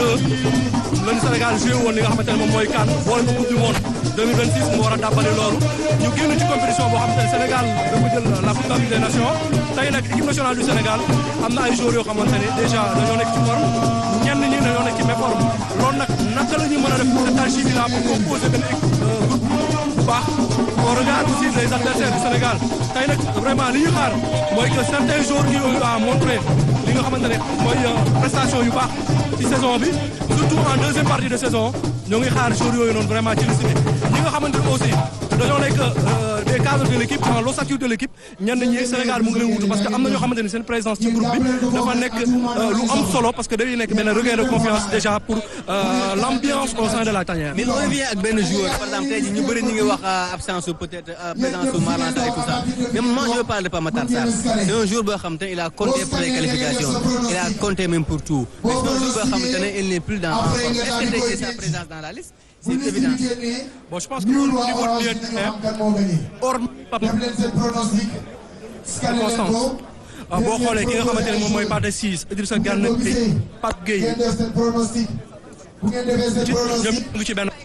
lañu Sénégal joué woon li nga xamante ne moom mooy CAN boole ko coupe du monde 2026 mu war a dàbbali loolu ñu génn ci compétition boo xamante ne Sénégal dafa jël la coupe des nations tey nag équipe nationale du Sénégal am na ay joueurs yoo xamante ne déjà dañoo nekk ci forme ñenn ñi dañoo nekk ci méforme loolu nag naka la ñuy mën a def cette alchimie là pour composer benn équipe groupe bu baax on regarde aussi les adversaires du Sénégal tey nag vraiment li ñu xaar mooy que certains joueurs qui ont à montrer li nga xamante ne mooy prestation yu baax ci saison bi surtout en deuxième partie de saison ñoo ngi xaar joueurs yooyu noonu vraiment ci liste bi ñi nga xamante ne aussi dañoo nekk des cadres de l' équipe dans l'ossature de l' équipe ñenn ñi Sénégal mu ngi leen wutu parce que am na ñoo xamante ni seen présence ci groupe bi dafa nekk lu am solo parce que day nekk benn regain de confiance déjà pour l' ambiance au sein de la tanière. mais on revient ak benn joueur par exemple tey jii ñu bëri ñu ngi wax absence su peut-être présence su Malang Sarr et tout ça mais moi je veux parler de Pape Matar Sarr c'est un joueur boo xam te ne il a compté pour les qualifications il a compté même pour tout mais c'est un joueur boo xam te ne il n'est plus dans en forme est-ce que tey jii sa présence dans la liste c'est évident. bon je pense que au niveau du hors Pape circonstance boo xoolee ki nga xamante ne moom mooy Pathé Ciss Idrissa Gana Gueye Pape Gueye ci ñoom ngi ci benn.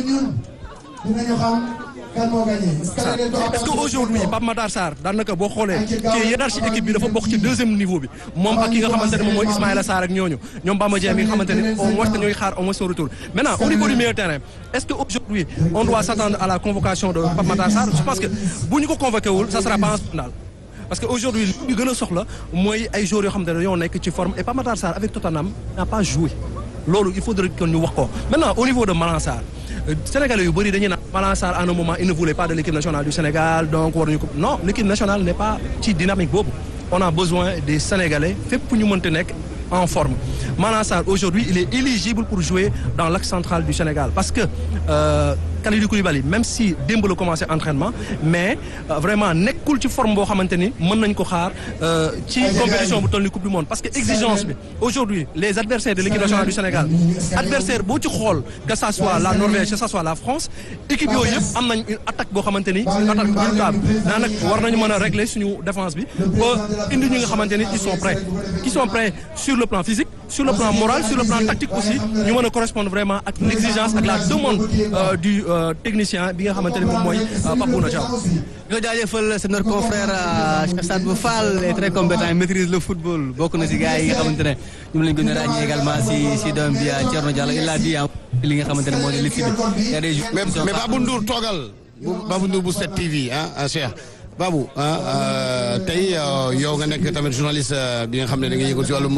est-ce que aujourd'hui Pape Matar Sarr daanaka boo xoolee ci hiérarchie équipe bi dafa bokk ci deuxième niveau bi moom ak ki nga xamante ne moom mooy Ismaïla Sarr ak ñooñu ñoom Bamba Dieng mi nga xamante ne au moins ñooy xaar au moins son retour maintenant au niveau du milieu terrain est-ce que aujourd'hui on doit s'attendre à la convocation de Pape Matar Sarr je pense que bu ñu ko convoqué wul ça sera pas un scandale parce que aujourd'hui li ñu gën a soxla mooy ay joueurs yoo xamante ne dañoo nekk ci forme et Pape Matar Sarr avec Tottenham n'a pas joué loolu il faudrait que ñu wax ko maintenant au niveau de Malang Sarr Sénégalais yu bëri dañuy naan Malang Sarr à un moment il ne voulait pas de l'équipe nationale du Sénégal donc waruñu ko non l'équipe nationale n'est pas ci dynamique boobu on a besoin des Sénégalais fépp ñu mënta nekk en forme Malang Sarr aujourd'hui il est éligible pour jouer dans l'axe central du Sénégal parce que euh, Kalidou Koulibaly même si démb la commencé entraînement mais euh, vraiment nekkul ci forme boo xamante ni mën nañ ko xaar ci compétition bu toll ni coupe du monde parce que exigence bi aujourd'hui les adversaires de l'équipe nationale du Sénégal adversaire boo ci xool que ça soit la Norvège que ça soit la France équipe yooyu yëpp am nañ une attaque boo xamante ni une attaque redoutable naa nag war nañu mën a régler suñu défense bi ba indi ñi nga xamante ni ils sont prêts qui sont prêts sur le plan physique sur le plan moral sur le plan tactique aussi ñu mën a correspondre vraiment ak l'exigence ak la demande euh, du euh, technicien bi nga xamante ne moom mooy Papouna Diaw. ñoo jaajëfal c'est notre confrère Cheikh Sadbou Fall est très compétent il maîtrise le football bokk na si gars yi nga xamante ne ñoom lañ gën a ràññee également si si doom bi Thierno Diallo il a dit li nga xamante ne moo di liste bi. y a des jours mais mais Babou Ndour toogal Babou Ndour bu 7TV ah Cheikh. Babou ah tey yow nga nekk tamit journaliste bi nga xam ne da nga yëngu ci wàllum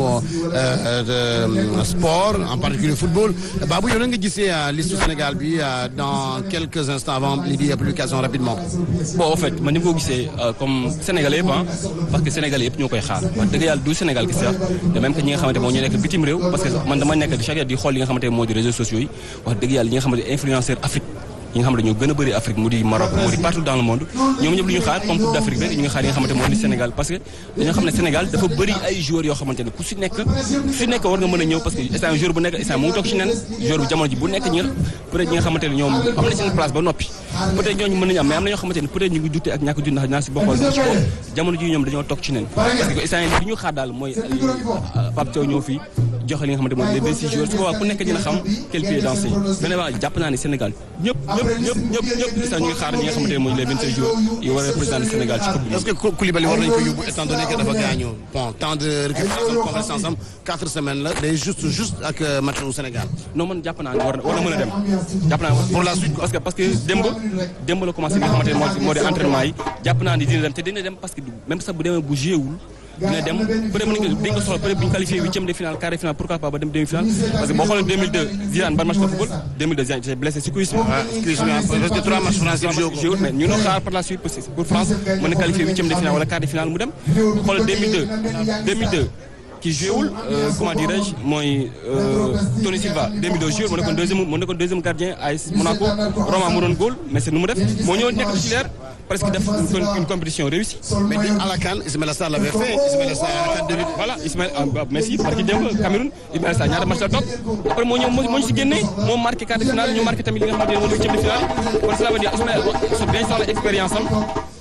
sport en particulier football Babou yow na nga gisee liste Sénégal bi dans quelques instants avant li di publication rapidement. bon en fait man ni ma ko gisee comme Sénégalais yëpp ah parce que Sénégalais yëpp ñoo koy xaar wax dëgg yàlla du Sénégal gis sax de même que ñi nga xamante moo ñu nekk bitim réew parce que man dama nekk di chaque di xool li nga xamante moo di réseaux sociaux yi wax dëgg yàlla ñi nga xamante influenceur Afrique ñi nga xam ne ñoo gën a bëri Afrique mu di Maroc mu di partout dans le monde ñoom ñëpp lu ñu xaar comme Coupe d'Afrique rek ñu ngi xaar yi nga xamante moo di Sénégal parce que dañoo xam ne Sénégal dafa bëri ay joueurs yoo xamante ne ku si nekk ku si nekk war nga mën a ñëw parce que instant joueur bu nekk instant mu ngi toog ci nen joueur bu jamono ji bu nekk ñi nga peut-être ñi nga xamante ne ñoom am na seen place ba noppi peut-être ñooñu mën nañu am mais am na ñoo xamante ne peut-être ñu ngi dute ak ñàkk dut ndax naa si bokkoon ci ko jamono ji ñoom dañoo toog ci nen parce que instant li ñu xaar daal mooy Pape Thiaw ñëw fii joxe li nga xamante mooy les 26 joueurs su boobaa ku nekk dina xam quel pied danser vraiment jàpp naa ne Sénégal ñëpp ñëpp ñëpp ñëpp ñëpp sax ñu ngi xaar ñi nga xamante ne mooy les 26 joueurs yi war a représenter Sénégal ci coupe bi est-ce que Koulibaly war nañu ko yóbbu étant donné que dafa gaañu bon temps de récupération convalescence am 4 semaines la day juste juste ak match au Sénégal. non man jàpp naa ne war na war na mën a dem jàpp naa pour la suite parce que parce que démb démb la commencé li nga xamante ne moo moo di entraînement yi jàpp naa ni dina dem te dina dem parce que même sax bu demee bu joué wul dina dem peut-être mën nañu ko dañ ko soxla peut-être bu ñu qualifié huitième de finale quart de finale pourquoi pas ba dem demi-finale parce que boo xoolee 2002 Zidane ban match de football 2002 Zidane s'est blessé si cuisse ah cuisse parce que trois matchs français joué mais ñu noo xaar par la suite pour France mën na qualifié huitième de finale wala quart de finale mu dem xoolal 2002 2002 qui joué wul comment dirais-je mooy Tony Silva 2002 joué mu nekkoon deuxième mu nekkoon deuxième gardien AS Monaco Roma mu doon góol mais c'est nu mu def moo ñëw nekk titulaire presque def une compétition réussie. mais à la CAN Ismaïla Sarr l'avait fait Ismaïla Sarr à la CAN 2000. voilà Ismaïla merci parce que démb Cameroun Ismaïla Sarr ñaata match la toog après moo ñëw moo ñu si génnee moo marqué quart de finale ñu marqué tamit li nga xamante ne moo di huitième de finale kon cela veut dire Ismaïla so bien soxla expérience am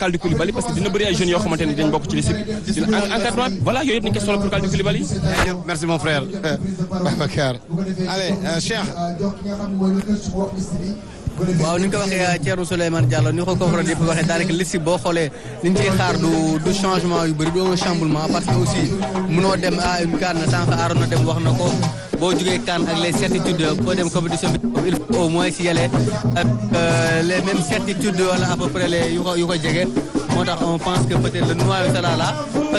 Kalidou Koulibaly parce que dina bëri ay jeunes yoo xamante ne dañ bokk ci liste bi dina encadrement bi voilà yooyu yëpp nañ ko soxla pour Kalidou Koulibaly merci mon frère Babacar allez Cheikh waaw ni nga ko waxee Thierno Souleymane Diallo ni ko confrère yëpp waxee daanaka liste boo xoolee li ñu ciy xaar du du changement yu bëri du un chamboulement parce que aussi mënoo dem à une CAN sànq Arona dem wax na ko boo jugee CAN ak les certitudes boo dem compétition bi il faut au moins si yële ak les mêmes certitudes wala à peu près les yu ko yu ko jege moo tax on pense que peut-être le noyau sera là